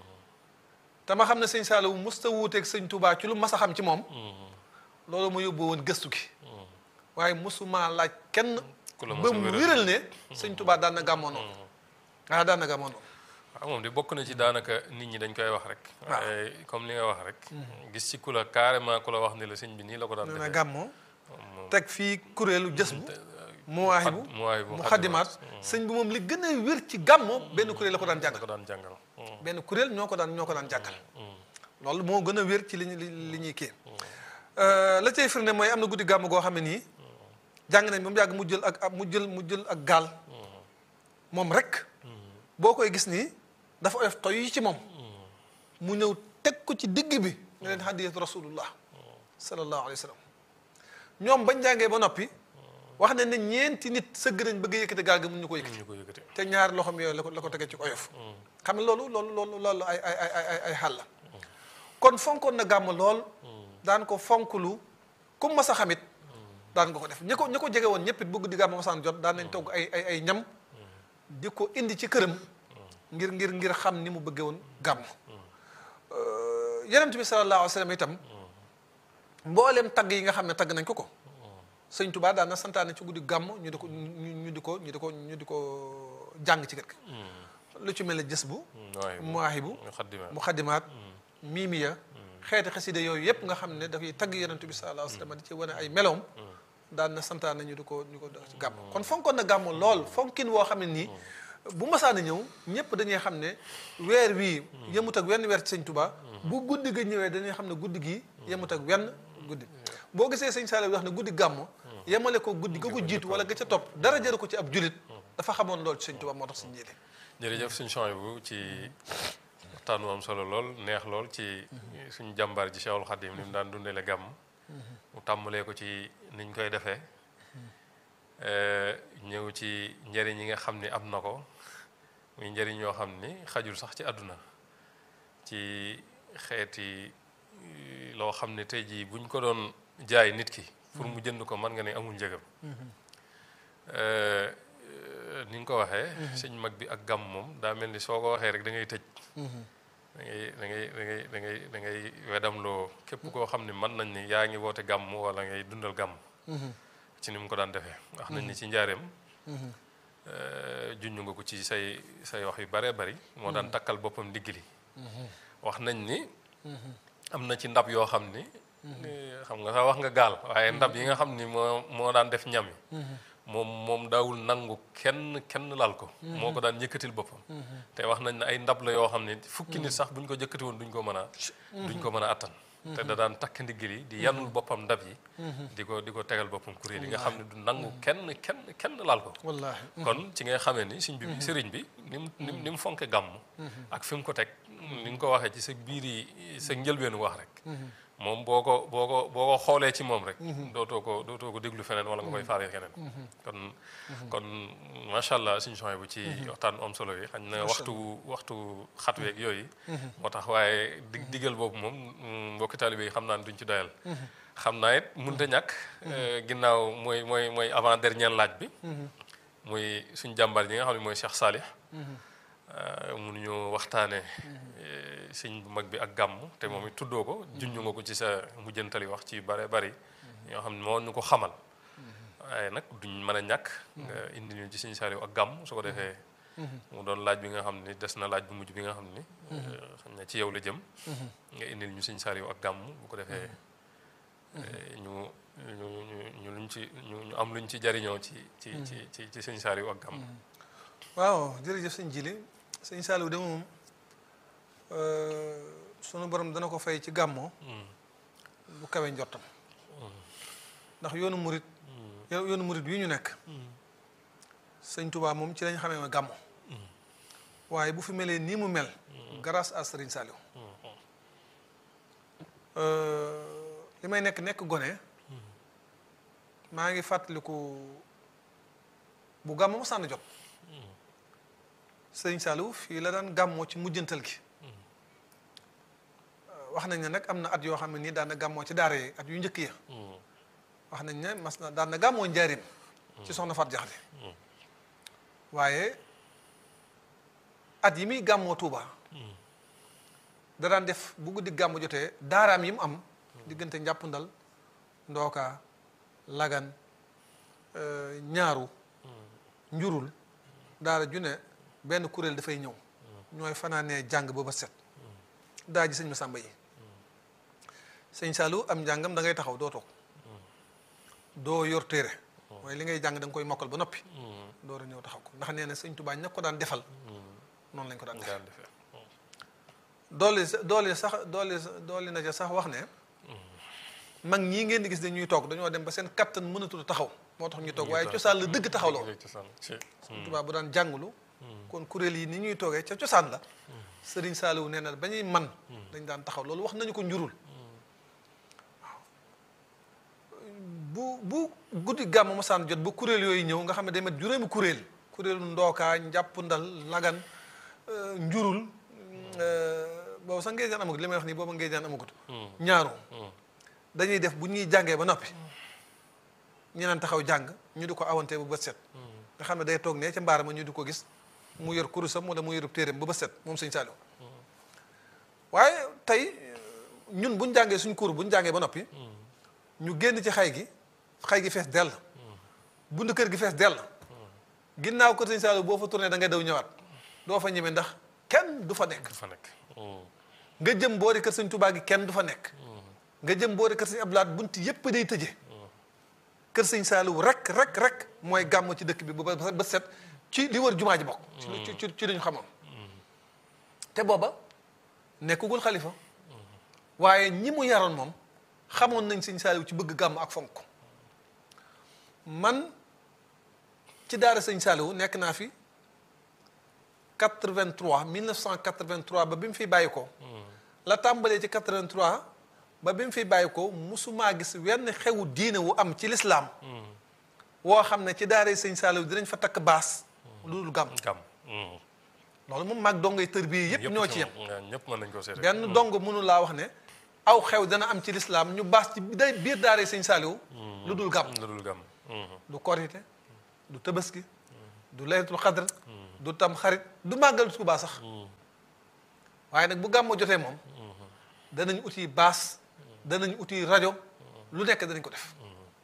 te ma xam ne sëñ Saliou musta wuuteeg sëñ Touba ci lu mas a xam ci moom Hmm. loolu ma yóbbu woon gëstu gi waaye mosuma laaj kenn Ku la mos ba a mu wéral. wéral ne sëñ Touba daan na gàmmoo noonu ah daan na gàmmoo noonu waaw moom de bokk na ci daanaka nit ñi dañ koy wax rek. waaw. waaye comme li nga wax rek. gis ci ku la carrément ku la wax ni la sëñ bi nii la ko daan nee na defee. gàmmoo moom teg fii kuréelu jës bu muwaahibu mu waay bu mu xaddimaat sëñ bi moom li gën a wér ci gàmmoo benn kuréel la ko daan la jàngal ko daan jàngal. Hmm. benn kuréel ñoo ko daan ñoo ko daan jàngal Hmm. loolu moo gën a wér ci li ñu li li ñuy kii la cay firnde mooy am na guddi gàmm goo xam ne nii jàng nañ ba mu yàgg mu jël ak mu jël mu jël ak gaal moom rek boo koy gis nii dafa oyof toy yi ci moom mu ñëw teg ko ci digg bi ne leen hadiyatu rasulullah sallallahu alayhi wa sallam ñoom bañ jàngee ba noppi wax ne ne ñeenti nit sëgg nañ bëgg a yëkkati gaal gi mun ñu ko yëkkati ñu ko yëkkati. te ñaari loxoom yooyu la ko la ko tegee ci oyof xam ne loolu loolu loolu loolu ay ay ay ay ay xàll la kon fonkoon na gàmm lool daan ko fonklu comme ma sa xamit daan nga ko def ñi ko ñi ko jege woon ñëpp it bëgg di gàmm masaan jot daan nañ togg ay ay ay ñam di ko indi ci këram ngir ngir ngir xam ni mu bëggee woon gàmm yenent bi sallallahu alayhi wa sallam itam mboolem tagg yi nga xam ne tagg nañ ko ko sëñ Tuubaa daan na santaane ci guddi gàmm ñu di ko ñu ñu di ko ñu di ko ñu di ko jàng ci kër gi lu ci mel ne jës bu waaye muwaahibu mu xaddimaat. mu xaddimaat miimiya xeeti xasida yooyu yëpp nga xam ne dafay tagg yonent bi sallallahu alayhi wa sallam di ci wane ay meloom daan na santaane ñu di ko ñu ko def ci gàmm kon fonkoon na gàmm lool fonkin woo xam ne nii bu masaana ñëw ñëpp dañuy xam ne weer wii yemut ak wenn weer ci sëñ Tuubaa bu guddi ga ñëwee dañuy xam ne guddi gi yemut ak wenn guddi boo gisee sëñ Saliou wax ne guddi gàmm yemale ko guddi ga ko jiitu wala ga ca topp dara jëru ko ci ab julit dafa xamoon lool ci sëñ Tuubaa moo tax sëñ jëlee jërëjëf suñu champs bu ci waxtaan wu am solo lool neex lool ci suñu jàmbaar ji Cheikhul Khadim ni mu daan dundale gàmm mu tàmbalee ko ci niñ koy defee ñëw ci njëriñ yi nga xam ni am na ko muy njëriñ yoo xam ni xajul sax ci àdduna ci xeeti loo xam ne tey jii buñ ko doon jaay nit ki pour mu jënd ko mën nga ne amul njëgam ni nga ko waxee sëñ mag bi ak gàmm moom daa mel ni soo ko waxee rek da ngay tëj da ngay da ngay da ngay da ngay da ngay wedamloo képp koo xam ne mën nañ ni yaa ngi woote gàmm wala ngay dundal gàmm ci ni mu ko daan defee wax nañ ni ci njaareem junj nga ko ci say say wax yu bare bari moo daan takkal boppam ndigg li wax nañ ni am na ci ndab yoo xam ni xam nga sax wax nga gaal waaye ndab yi nga xam ni moo moo daan def ñam yi moom moom daawul nangu kenn kenn laal ko moo ko daan yëkkatil boppam te wax nañ ne ay ndab la yoo xam ne fukki nit sax buñ ko jëkkati woon duñ ko mën a duñ ko mën a attan te da daan takk ndiggal yi di yanul boppam ndab yi di ko di ko tegal boppam kuréel yi nga xam ne du nangu kenn kenn kenn laal ko wallaahi kon ci ngay xamee ni sëñ bi sëriñ bi ni mu ni mu ni mu fonke gàmm ak fi mu ko teg ni nga ko waxee ci sa biir yi sa njëlbeenu wax rek moom boo ko boo ko boo ko xoolee ci moom rek dootoo ko dootoo ko déglu feneen wala nga koy faale keneen kon kon macha allah suñu soxna bu ci waxtaan am solo yi xañ na waxtu waxtu xat weeg yooyu moo tax waaye dig digal boobu moom mbokki taalibe yi xam naa ne duñ ci doyal xam naa it mënut a ñàkk ginnaaw mooy mooy mooy avant dernier laaj bi muy suñ jàmbaar yi nga xam ne mooy Cheikh Salih mënuñu waxtaane sëñ bu mag bi ak gàmm te moom it tuddoo ko junj nga ko ci sa mujjantali wax ci bare bari ñoo xam ne moo ñu ko xamal waaye nag duñ mën a ñàkk nga indi ñu ci sëñ Saliou ak gàmm su ko defee mu doon laaj bi nga xam ni des na laaj bu mujj bi nga xam ni xam ne ci yow la jëm nga indil ñu sëñ Saliou ak gàmm bu ko defee ñu ñu ñu ñu luñ ci ñu ñu am luñ ci jariñoo ci ci ci ci ci sëñ Saliou ak gàmm waaw jërëjëf sëñ Jili sëñ Saliou de moom sunu borom dana ko fay ci gàmmoo bu kawe njottam ndax yoonu murit yoonu murit wi ñu nekk sëñ Touba moom ci lañ xamee ma gàmmo waaye bu fi melee nii mu mel grâce à Serigne Saliou li may nekk nekk gone maa ngi fàttaliku bu gàmmo ma sànn jot Serigne Saliou fii la daan gàmmoo ci mujjantal gi wax nañ ne nag am na at yoo xam ne nii daan na gàmmoo ci daara yi at yu njëkk ya wax nañ ne mas na daan na gàmmoo njaarim ci soxna Fat Jaxate waaye at yi muy gàmmoo Tuuba da daan def bu guddi gàmmu jotee daaraam yi mu am diggante njàppndal ndooka lagan ñaaru njurul daara ju ne benn kuréel dafay ñëw ñooy fanaanee jàng ba ba set daa ji sëñ Masamba yi sëñ Saliou am njàngam da ngay taxaw doo toog doo yor téere mooy li ngay jàng da nga koy mokkal ba noppi door a ñëw taxaw ko ndax nee na sëñ Tuubaa ña ko daan defal noonu lañ ko daan defal doole doole sax doole doole na ca sax wax ne mag ñii ngeen di gis dañuy toog dañoo dem ba seen kattan mënatul taxaw moo tax ñu toog waaye cosaan la dëgg taxaw la woon sëñ Tuubaa bu daan jàngulu kon kuréel yi ni ñuy toogee ca cosaan la sëriñ Saliou nee na ba ñuy man dañ daan taxaw loolu wax nañu ko njurul waaw bu bu guddi gàmm mosaan jot ba kuréel yooyu ñëw nga xam ne day mat juróomi kuréel kuréelu ndookaa njàpp ndal lagan njurul boobu sax ngeen jaan amagut li may wax nii booba ngeen jaan amagut ñaaru dañuy def bu ñuy jàngee ba noppi ñeneen taxaw jàng ñu di ko awante bu bët set nga xam ne day toog ne ca mbaar ma ñu di ko gis mu yor kurusam wala mu yorub téeréem ba ba set moom sëñ Saliou waaye tey ñun buñ jàngee suñ kur buñ jàngee ba noppi ñu génn ci xay gi xay gi fees dell bund kër gi fees dell ginnaaw kër sëñ Saliou boo fa tourné da ngay daw ñëwaat doo fa ñeme ndax kenn du fa nekk du fa nekk nga jëm boori kër sëñ Touba gi kenn du fa nekk nga jëm boori kër sëñ Abdoulaye bunt yépp day tëje kër sëñ Saliou rek rek rek mooy gàmm ci dëkk bi ba ba set ci li wër jumaa ji bokk ci ci ci lañu xamoon te booba nekkugul xalifa waaye ñi mu yaroon moom xamoon nañ sëñ Saliou ci bëgg gàmm ak fonk man ci daara sëñ Saliou nekk naa fi 83 1983 ba bi mu fi bàyyi ko la tàmbalee ci 83 ba bi mu fi bàyyi ko musumaa gis wenn xewu diine wu am ci lislaam woo xam ne ci daara sëñ Saliou dinañ fa takk baas lu dul gàmm gàmm loolu moom maag dongay tër bii yépp ñoo ci yem ñëpp mën nañ ko seede benn dong mënu laa wax ne aw xew dana am ci lislaam ñu baas ci day biir daara sëñ Saliou lu dul gàmm lu dul gàmm du korite du tabaski du laylatul xadr du tam xarit du màggal Tuubaa sax waaye nag bu gàmmo jotee moom danañ uti baas danañ uti rajo lu nekk danañ ko def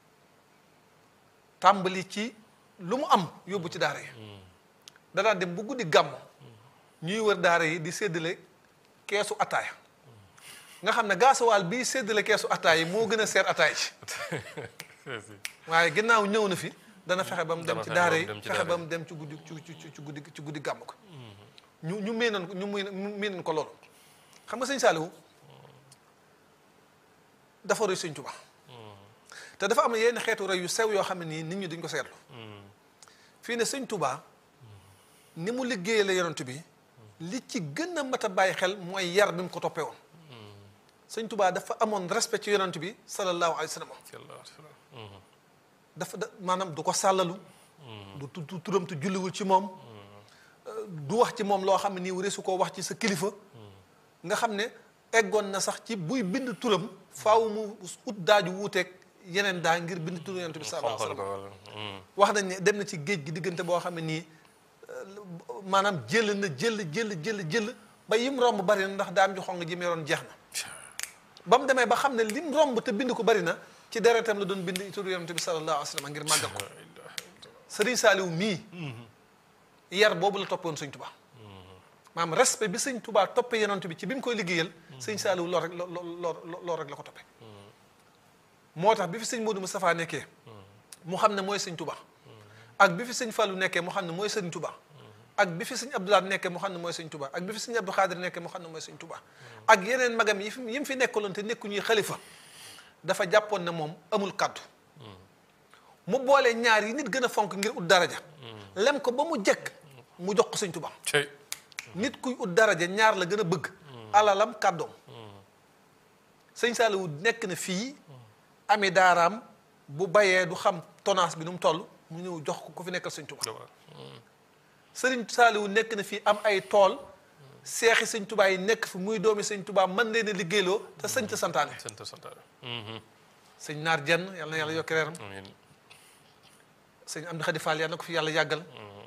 tàmbali ci lu mu am yóbbu ci daara yi danaa dem bu guddi gàmm ñuy wër daara yi di séddale keesu ataaya nga xam ne gaasuwaal bii séddale keesu ataaya yi moo gën a seer ataaya ci waaye ginnaaw ñëw na fi dana fexe ba mu dem ci daara yi fexe ba mu dem ci guddi ci ci ci guddi ci guddi gàmm ko ñu ñu miinoon ko ñu miinoon ko loolu xam nga sëñ Saaliwu dafa roy sëñ Tuubaa te dafa am yenn xeetu roy yu sew yoo xam ne nii nit ñi duñ ko seetlu fii ne sëñ Tuubaa ni mu liggéeyale yonent bi li ci gën a mat a bàyyi xel mooy yar bi mu ko toppee woon sëñ Tuubaa dafa amoon respect ci yonent bi sallallahu alayhi wa sallam dafa da maanaam du ko sàllalu du tu turam tu julliwul ci moom du wax ci moom loo xam ne nii wure su ko wax ci sa kilifa nga xam ne eggoon na sax ci buy bind turam faaw mu ut daaju wuuteeg yeneen daa ngir bind turu yonent bi sallallahu alayhi wa sallam wax nañ ne dem na ci géej gi diggante boo xam ne nii maanaam jël na jël jël jël jël ba yim romb bari na ndax daam ji xong ji mu yoroon jeex na ba mu demee ba xam ne lim romb te bind ko bari na ci deretam la doon bind turu yonent bi sallallahu alayhi wa sallam ngir màggal ko sëriñ Saaliw mii yar boobu la toppoon sëñ Tuubaa maanaam respect bi sëñ Tuubaa toppee yonent bi ci bi mu koy liggéeyal sëñ Saaliw lool rek lool lool rek la ko toppee moo tax bi fi sëñ Modou Moustapha nekkee mu xam ne mooy sëñ Tuubaa ak bi fi sëñ Fallou nekkee mu xam ne mooy sëñ Tuubaa ak bi fi sëñ Abdoulaye nekkee mu xam ne mooy sëñ Tuubaa ak bi fi sëñ Abdou Khadir nekkee mu xam ne mooy sëñ Tuubaa ak yeneen magam yi fi yi mu fi nekkaloon te nekku ñuy xalifa dafa jàppoon ne moom amul kàddu mu boole ñaar yi nit gën a fonk ngir ut daraja lem ko ba mu jekk mu jox ko sëñ Tuubaa nit kuy ut daraja ñaar la gën a bëgg alalam kàddoom sëñ Saaliwu nekk na fii ami daaraam bu bayee du xam tonnage bi nu mu toll mu ñëw jox ko ku fi nekkal sëñ Tuubaa sëriñ Saaliwu nekk na fii am ay tool seexi sëñ Tuubaa yi nekk fi muy doomi sëñ Tuubaa mën leen a liggéeyloo te sëñ ta santaane sëñ naar jenn yàlla na yàlla yokki reeram sëñ Amdi Xadi Fall yàlla na ko fi yàlla yàggal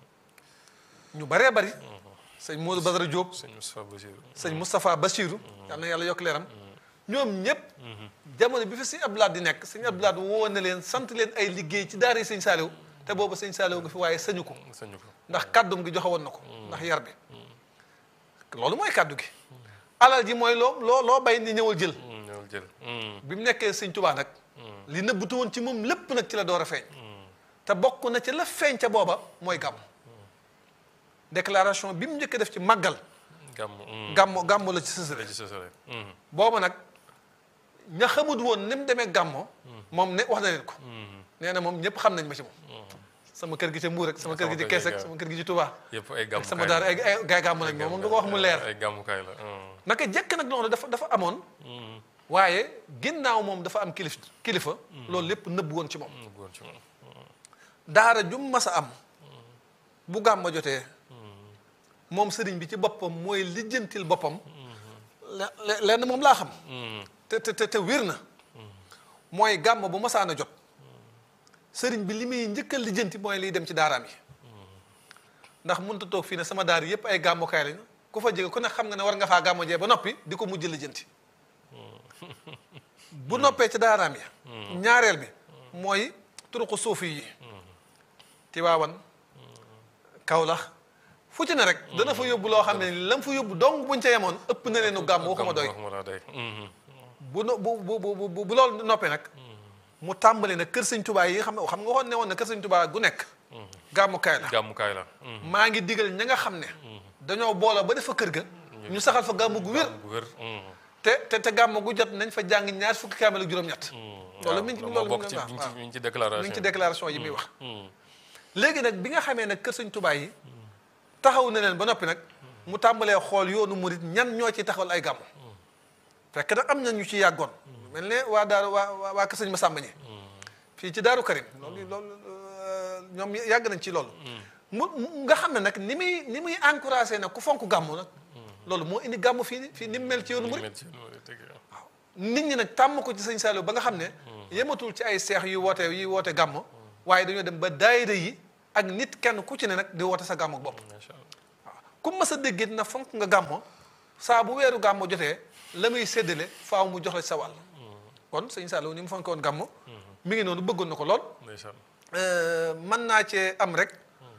ñu baree bari sëñ Modou Badara Diop sëñ Moustapha Bassirou yàlla na yàlla yokk leeram ñoom ñëpp jamono bi fi sëñ Abdoulaye di nekk sëñ Abdoulaye woo na leen sant leen ay liggéey ci daara yi sëñ Saaliw te boobu sëñ Saaliw nga fi waaye sañu ko ndax kàddum gi joxe woon na ko ndax yar bi loolu mooy kàddu gi alal ji mooy loo loo loo bay ni ñëwal jël bi mu nekkee sëñ Tuubaa nag li nëbbutu woon ci moom lépp nag ci la door a feeñ te bokk na ci la feeñ ca booba mooy gàmm déclaration bi mu njëkk def ci màggal gàmmo gàmmo la ci sësale booba nag ña xamut woon ni mu demee gàmmo moom ne wax na leen ko nee na moom ñëpp xam nañ ma ci moom sama kër gi ca Mbuur rek sama kër gi ci Kees ak sama kër gi ci Touba yëpp ay gàmmukaay sama daara ay ay gaay gàmm lañ moom moom du ko wax mu leer ay gàmmukaay la naka jekk nag loolu dafa dafa amoon waaye ginnaaw moom dafa am kilif kilifa loolu lépp nëbb woon ci moom daara jum mas a am bu gàmma jotee moom sëriñ bi ci boppam mooy lijjantil boppam lenn moom laa xam te te te wér na mooy gàmma bu masaan a jot sëriñ bi li muy njëkkal lijjanti mooy liy dem ci daaraam yi ndax mënut a toog fii ne sama daar yëpp ay gàmmukaay lañu ku fa jege ku ne xam nga ne war nga faa gàmmo jee ba noppi di ko mujj lijjanti bu noppee ci daaraam yi ñaareel bi mooy turuqu suufi yi Tiwaawan Kawlax fu ci ne rek dana fa yóbbu loo xam ne lam fa yóbbu donc buñ ca yemoon ëpp na leenu gàmm waxuma doy bu no bu bu bu bu bu loolu noppee nag mu tàmbali nag kër sëñ Tuubaa yi nga xam ne xam nga waxoon ne woon na kër sëñ Tuubaa gu nekk gàmmukaay la gàmmukaay la maa ngi digal ña nga xam ne dañoo booloo ba def fa kër ga ñu saxal fa gàmmu gu wér gu wér te te te gàmmu gu jot nañ fa jàng ñaar fukki kaamel ak juróom-ñett loolu mi ngi ci loolu bokk ci mi ngi ci déclaration mi ngi ci déclaration yi muy wax léegi nag bi nga xamee nag kër sëñ Tuubaa yi taxaw na leen ba noppi nag mu tàmbalee xool yoonu murit ñan ñoo ci taxawal ay gàmmu fekk nag am na ñu ci yàggoon mel ne waa daaru waa waa kër sëñ Masamba ñi fii ci daaru Karim loolu loolu ñoom yàgg nañ ci loolu mu nga xam ne nag ni muy ni muy encouragé nag ku fonk gàmmu nag loolu moo indi gàmmu fii fii ni mu mel ci yoonu murit waaw nit ñi nag tàmm ko ci sëñ Saliou ba nga xam ne yematul ci ay seex yu woote yu woote gàmmu waaye dañoo dem ba daayira yi ak nit kenn ku ci ne nag di woote sa gàmmu bopp macha allah waaw ku mas a déggit na fonk nga gàmmo saa bu weeru gàmmo jotee la muy séddale faaw mu jox la sa wàll kon sëñ Saliou ni mu fonk woon gàmmo mi ngi noonu bëggoon na ko lool ndeysaan mën naa cee am rek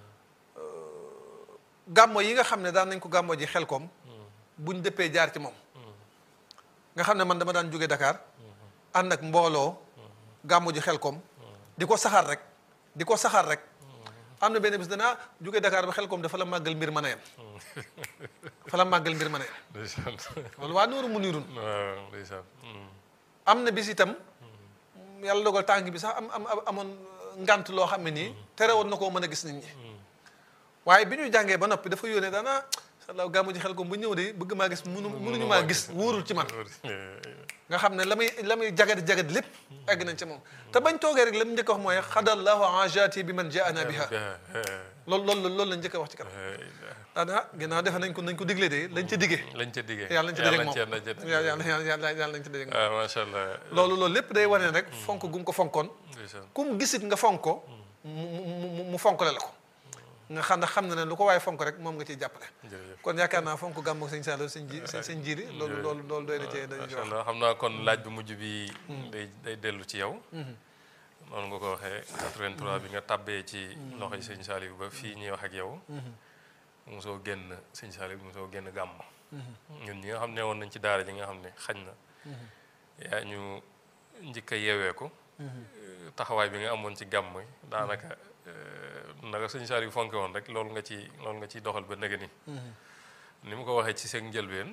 gàmmo yi nga xam ne daan nañ ko gàmmo ji xel koom buñ dëppee jaar ci moom nga xam ne man dama daan jóge Dakar ànd ak mbooloo gàmmo ji xel koom di ko saxaar rek di ko saxaar rek am na benn bis danaa jóge Dakar ba xel koom dafa la màggal mbir mën a yem fa la màggal mbir mën a yem ndeysaan loolu waa Nuuru mu niirun waaw ndeysaan am na bis itam yàlla dogal tànk bi sax am am amoon ngant loo xam ne nii terewoon na koo mën a gis nit ñi waaye bi ñu jàngee ba noppi dafa yónnee daana sallaaw gàmmu ji xel ko bu ñëw de bëgg maa gis munu munuñu maa gis wóorul ci man nga xam ne la muy la muy jagat jagat lépp egg nañ ci moom te bañ toogee rek la mu njëkk a wax mooy xadallahu ajati bi man jaana biha loolu loolu loolu lañ njëkk a wax ci kanam daana ginnaaw defe nañ ko nañ ko digle de lañ ca diggee lañ ca diggee yàlla nañ ca dajeeg moom yàlla nañ ca yàlla yàlla yàlla yàlla nañ ca dajeeg moom waaw macha allah loolu loolu lépp day wane rek fonk gu mu ko fonkoon ndeysaan ku mu gisit nga fonk ko mu mu mu mu fonkale la ko nga xam ne xam na ne lu ko waaye fonk rek moom nga ciy jàppale jërëjëf kon yaakaar naa fonk gàmmu sëñ Saliou sëñ ji sëñ jiiri loolu loolu loolu doy na cee dañu ci macha wax allah xam naa kon laaj bu mujj bi day day dellu ci yow noonu nga ko waxee 83 bi nga tàbbee ci loxoy sëñ Saliou ba fii ñuy wax ak yow mosoo génn sëñ Saliou mosoo génn gàmm ñun ñi nga xam ne woon nañ ci daara ji nga xam ne xañ na yaa ñu njëkk a yeewee ko taxawaay bi nga amoon ci gàmm yi daanaka naka sëñ Saliou fonke woon rek loolu nga ci loolu nga ciy doxal ba nëgë ni ni mu ko waxee ci seen njëlbeen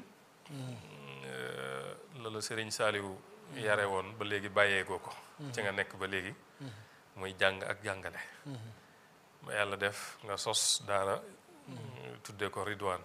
la la Sëriñ Saliou yare woon ba léegi bàyyeekoo ko ci nga nekk ba léegi muy jàng ak jàngale ba yàlla def nga sos daara tuddee ko Ridwaan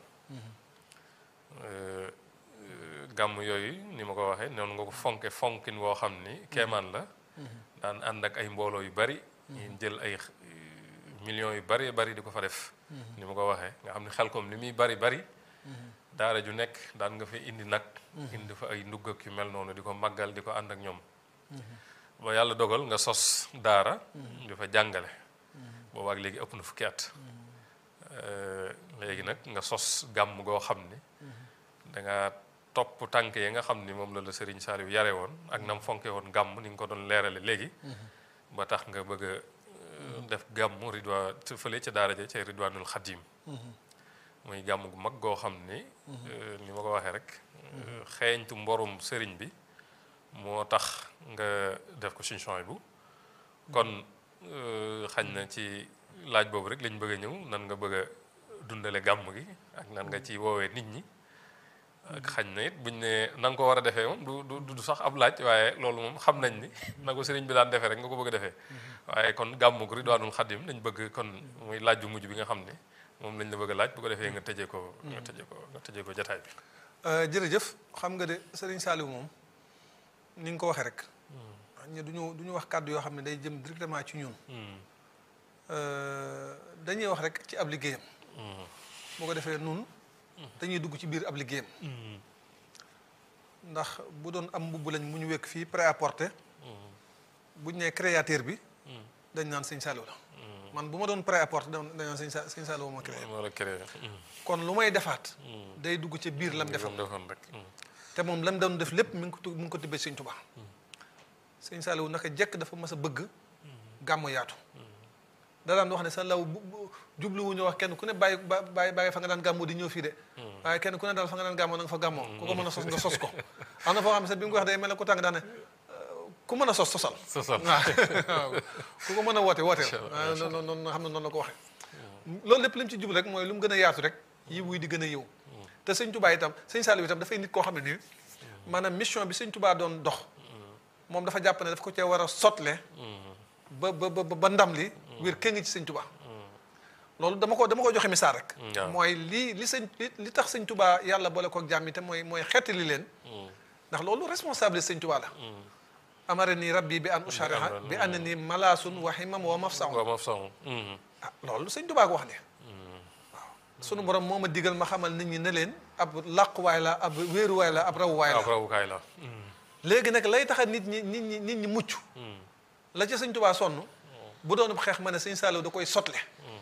gàmm yooyu ni ma ko waxee noonu nga ko fonke fonkin woo xam ni keemaan la daan ànd ak ay mbooloo yu bari ñu jël ay millions yu bari bari di ko fa def ni ma ko waxee nga xam ne xel kom li muy bari bari daara ju nekk daan nga fa indi nag indi fa ay ndugg ak yu mel noonu di ko màggal di ko ànd ak ñoom ba yàlla dogal nga sos daara di fa jàngale boobaak léegi ëpp na fukki at léegi nag nga sos gàmm goo xam ni danga topp tànk yi nga xam ni moom la la Serigne Saliou yare woon ak nam fonke woon gàmm ni nga ko doon leerale léegi ba tax nga bëgg a def gàmm ridwaa fële ca daara ja ca ridwaanul xadim muy gàmm gu mag goo xam ni ni ma ko waxee rek xeeñtu mborum sëriñ bi moo tax nga def ko suñu bu kon xañ na ci laaj boobu rek lañ bëgg a ñëw nan nga bëgg a dundale gàmm gi ak nan nga ci woowee nit ñi ak xañ na it buñ ne na nga ko war a defee moom du du du sax ab laaj waaye loolu moom xam nañ ni na ko sëriñ bi daan defee rek nga ko bëgg a defee waaye kon gàmm gu Ridwaanul Xadim lañ bëgg kon muy laaj bu mujj bi nga xam ne moom lañ la bëgg a laaj bu ko defee nga tëjee ko nga tëjee ko nga tëjee ko jataay bi jërëjëf xam nga de Serigne Saliou moom ni nga ko waxee rek ñu duñu du ñu wax kàddu yoo xam ne day jëm directement ci ñun dañuy wax rek ci ab liggéeyam boo ko defee nun dañuy dugg ci biir ab liggéeyam ndax bu doon am mbubb lañ mu ñu wekk fii prêt à porter buñ nee créateur bi dañ naan sëñ Saliou la man bu ma doon prêt à porter dañ naan sëñ Sa sëñ Saliou ma créé moo la créé kon lu may defaat day dugg ci biir lam defam defoon rek te moom lam doon def lépp mi ngi ko tu mi ngi ko tibbee sëñ Tuubaa sëñ Saliou naka jekk dafa mas a bëgg gàmmu yaatu da daan wax ne sa law bu jubluwuñu wax kenn ku ne bàyyi bàyyi bàyyi fa nga daan gàmmoo di ñëw fii de waaye kenn ku ne daal fa nga daan gàmmoo na nga fa gàmmoo ku ko mën a sos nga sos ko am na foo xam ne sax bi mu ko wax day mel ne ku tàng daan ne ku mën a sos sosal sosal waaw ku ko mën a woote wooteel noonu noonu xam ne noonu la ko waxee loolu lépp li mu ci jublu rek mooy lu mu gën a yaatu rek yi wuy di gën a yiw te sëñ Touba itam sëñ Saliou itam dafay nit koo xam ne nii maanaam mission bi sëñ Touba doon dox moom dafa jàpp ne daf ko cee war a sotle ba ba ba ba ndam li wér kë ngi ci sëñ Touba loolu dama ko dama ko joxe misaal rek mooy li li sëñ li tax sëñ Touba yàlla boole ko jàmm te mooy mooy xeetali leen ndax loolu responsable sëñ Touba la amara nii rabbi bi an ushariha bi an ni malaasun wa himam wa mafsaun waaw mafsaun ah loolu sëñ Touba ko wax ne waaw sunu borom moo ma digal ma xamal nit ñi ne leen ab làquwaay la ab wéeruwaay la ab rawuwaay la ab rawukaay la léegi nag lay tax a nit ñi nit ñi nit ñi mucc la ca sëñ Touba sonn bu doon xeex ma ne sëñ Saliou da koy sotle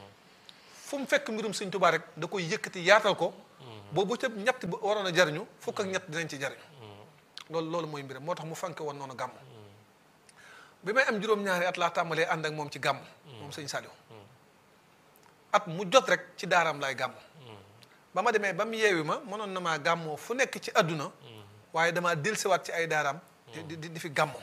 fu mu fekk mbirum sëñ Tuubaa rek da koy yëkkati yaatal ko boobu ca ñett ba waroon a jariñu fukk ak ñett dinañ ci jariñu loolu loolu mooy mbiram moo tax mu fanke woon noonu gàmm bi may am juróom-ñaari at laa tàmbalee ànd ak moom ci gàmm moom sëñ Saliou at mu jot rek ci daaraam laay gàmm ba ma demee ba mu yeewi ma mënoon na maa gàmmoo fu nekk ci àdduna waaye damaa dellusiwaat ci ay daaraam di di di fi gàmmoo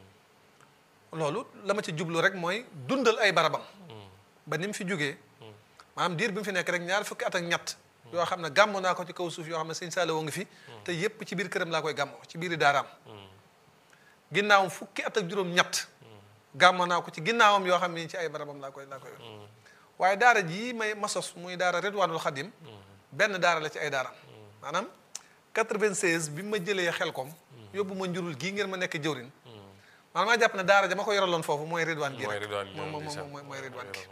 loolu la ma ci jublu rek mooy dundal ay barabam ba ni mu fi jógee maanaam diir bi mu fi nekk rek ñaar fukki at ak ñett yoo xam ne gàmmoo naa ko ci kaw suuf yoo xam ne sëñ Saliou ngi fi te yépp ci biir këram laa koy gàmmoo ci biiri daaraam ginnaawam fukki at ak juróom ñett gàmmoo naa ko ci ginnaawam yoo xam ne ci ay barabam laa koy laa koy waaye daara jii may masos muy daara Ridwaanul Xadim benn daara la ci ay daaraam maanaam 96 bi ma jëlee xel kom yóbbu ma njurul gii ngeen ma nekk jëwrin maanaam maa jàpp ne daara ja ma ko yoraloon foofu mooy Ridwaan gi mooy rek Ridwaan gi moom moom ndeysaan. mooy mooy Ridwaan gi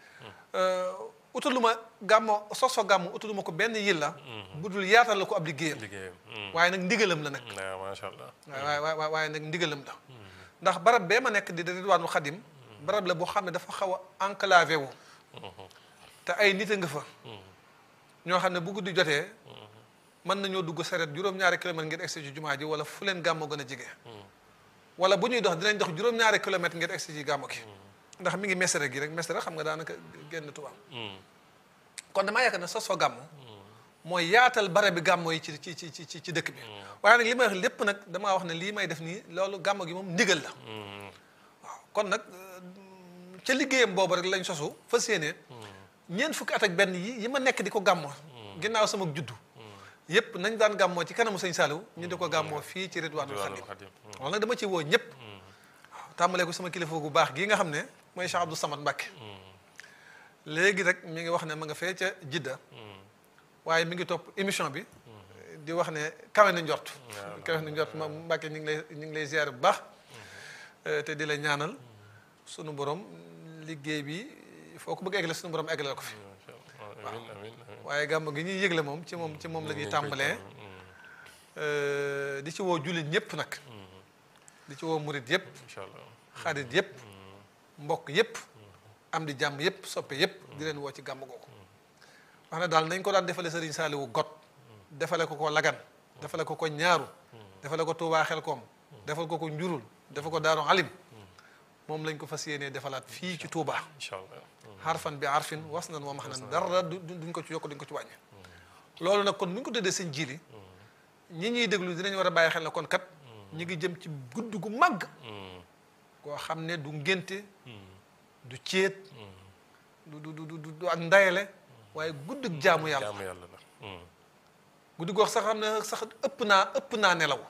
utuluma gàmmo sos fa gàmmo utuluma ko benn yilla budul yaatal la ko ab liggéeyam liggéeyam waaye nag ndigalam la nag waaw macha allah waaye waaye waaye waaye nag ndigalam la ndax barab bee ma nekk di Ridwaanul Xadim barab la boo xam ne dafa xaw a enclavé wu te ay nit a nga fa ñoo xam ne bu guddi jotee mën nañoo dugg saret juróom-ñaari kilomètre ngir egsi ci jumaa ji wala fu leen gàmmo gën a jege wala bu ñuy dox dinañ dox juróom-ñaari kilomètre ngir egsi ci gàmmo gi ndax mi ngi mesere gi rek mesere xam nga daanaka génn tubaab kon damaa yaakaar ne sos fa gàmmo mooy yaatal bare bi gàmmo yi ci ci ci ci ci dëkk bi waaye nag li may wax lépp nag damaa wax ne lii may def nii loolu gàmmo gi moom ndigal la waaw kon nag ca liggéeyam boobu rek lañ sosu fas yéene ñeent fukki at ak benn yi yi ma nekk di ko gàmmoo ginnaaw sama juddu yépp nañ daan gàmmoo ci kanamu sëñ Saliou ñu di ko gàmmoo fii ci Ridwaanul Xadim loolu nag dama ci woo ñëpp waaw tàmbalee ko sama kilifa gu baax gii nga xam ne mooy Cheikh Abdou Samad Mbacke léegi rek mi ngi wax ne ma nga fee ca Jidda waaye mi ngi topp émission bi di wax ne kawe na njort kawe na njort ma Mbacke ñu ngi lay ñu ngi lay ziar bu baax te di la ñaanal sunu borom liggéey bi foo ko bëgg eggale sunu borom eggale ko fi amiin amiin waaye gàmm gi ñuy yëgle moom ci moom ci moom la ñuy tàmbalee di ci woo jullit ñëpp nag di ci woo murit yëpp incha allah xarit yëpp mbokk yëpp am di jàmm yëpp soppe yëpp di leen woo ci gàmm googu wax na daal nañ ko daan defale Sëriñ Saaliwu got defale ko ko lagan defale ko ko ñaaru defale ko Tuubaa Xelkom defal ko ko njurul defal ko Daaru Alim moom lañ ko fas yéenee defalaat fii ci Tuubaa incha allah xarfan bi arfin was nan wa max nan dara du duñ ko ci yokk duñ ko ci wàññi loolu nag kon bu ñu ko tëddee seen jiili ñi ñuy déglu dinañ war a bàyyi xel ne kon kat ñu ngi jëm ci gudd gu màgg koo xam ne du ngénte du céet du du du du ak ndayale waaye guddug jaamu yàlla jaamu yàlla la guddi gox sax xam ne sax ëpp naa ëpp naa nelaw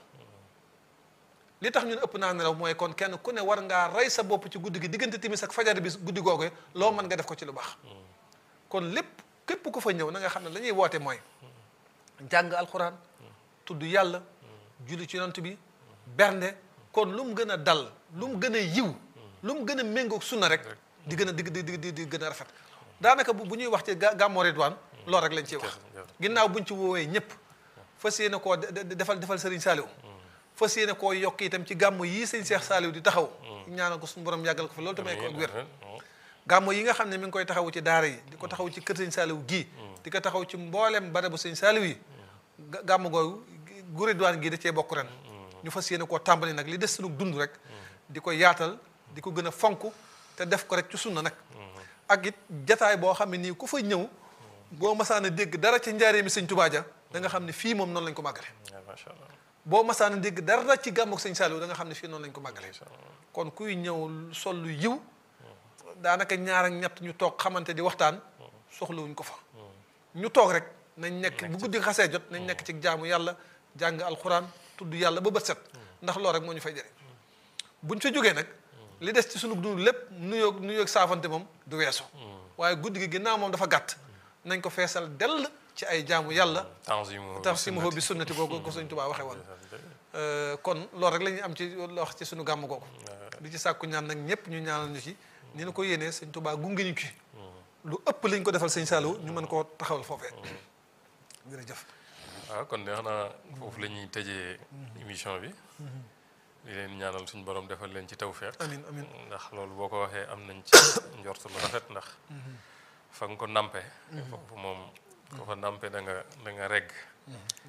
li tax ñun ëpp naa nelaw mooy kon kenn ku ne war ngaa rey sa bopp ci guddi gi diggante timis ak fajar bi guddi googu loo mën nga def ko ci lu baax kon lépp képp ku fa ñëw na nga xam ne la ñuy woote mooy jàng alxuraan tudd yàlla julli ci yonent bi bernde kon lu mu gën a dal lu mu gën a yiw lu mu gën a méngoog sunna rek di gën a di di di di gën a rafet daanaka bu bu ñuy wax ci gàmmoo Ridwaan loolu rek lañ ciy wax ginnaaw buñ ci woowee ñëpp fas yéene koo defal defal Serigne Saliou fas yéene koo yokk itam ci gàmmo yii sëñ Cheikh Saliou di taxaw ñaanal ko suñu borom yàggal ko fi loolu tamay ko ak wér gàmmo yi nga xam ne mi ngi koy taxawu ci daara yi di ko taxaw ci kër sëñ Saliou gii di ko taxaw ci mboolem barabu sëñ Saliou yi gàmmo googu gu Ridwaan gii da cee bokk ren ñu fas yéene koo tàmbali nag li des sunu dund rek di ko yaatal di ko gën a fonk te def ko rek ci sunna nag ak it jataay boo xam ne nii ku fa ñëw boo masaan a dégg dara ci njaaree mi sëñ Tuubaa ja da nga xam ne fii moom noonu lañ ko màggale macha allah boo masaan a dégg dara ci gàmmuk sëñ Saliou da nga xam ne fii noonu lañ ko màggale kon kuy ñëw sol lu yiw daanaka ñaar ak ñett ñu toog xamante di waxtaan soxlawuñ ko fa ñu toog rek nañ nekk bu guddi xasee jot nañ nekk ci jaamu yàlla jàng alxuraan tudd yàlla ba bët set ndax loolu rek moo ñu fay jëriñ buñ fa jógee nag li des ci sunu dund lépp nuyoo nuyoo saafante moom du weesu waaye guddi gi ginnaaw moom dafa gàtt nañ ko feesal dell ci ay jaamu yàlla tansimuhu bi sunnati boobu ko Sëñ Tuubaa waxee woon kon loolu rek la ñuy am ci wax ci sunu gàmm googu di ci sàkku ñaan nag ñëpp ñu ñaanal ñu ci ni na ko yéenee Sëñ Tuubaa gunge ñu ci lu ëpp lañ ko defal Sëñ Saliou ñu mën koo taxawal foofee jërëjëf waaw kon de xanaa foofu la ñuy tëjee émission bi di leen ñaanal suñu borom defal leen ci tawfeex amiin amiin ndax loolu boo ko waxee am nañ ci njort lu rafet ndax fa nga ko nampe foofu moom ko fa nampe da nga da nga regg